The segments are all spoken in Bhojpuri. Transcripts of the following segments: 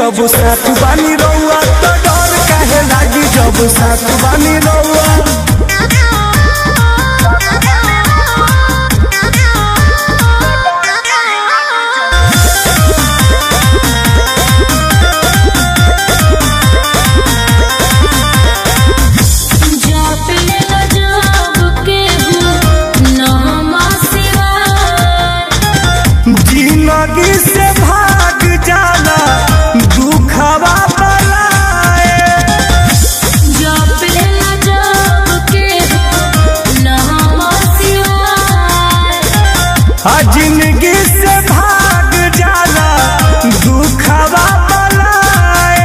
जब साथ बानी रउआ तो डर काहे लागी जब साथ बानी रउआ जिंदगी से भाग जाला दुखवा बलाए आ जिंदगी से भाग जाला दुखवा बलाए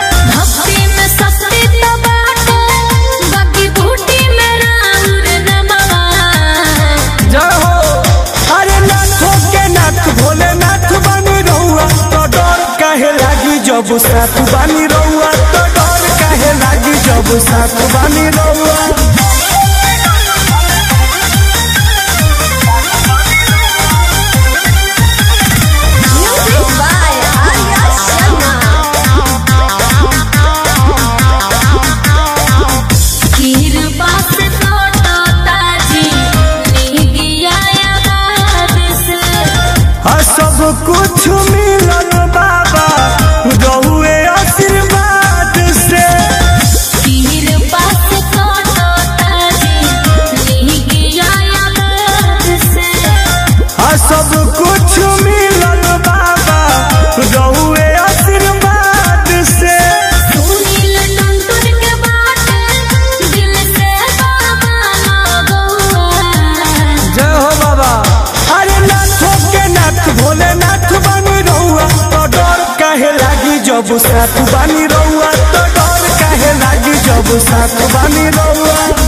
जय हो अरे नाथों के नाथ भोले नाथ बानी रहुआ तो डर काहे लागी जब साथ बानी रहुआ तो डर काहे लागी जब साथ बानी रहुआ आ सब कुछ मिलल बाबा रहुए आशीर्वाद से आ सब कुछ मिलल बाबा रहुए आशीर्वाद से जय हो बाबा अरे नाथों के नाथ भोले नाथ बानी रहुआ तो डर काहे लागी जब साथ बानी रहुआ तो डर काहे लागी जब साथ बानी रहुआ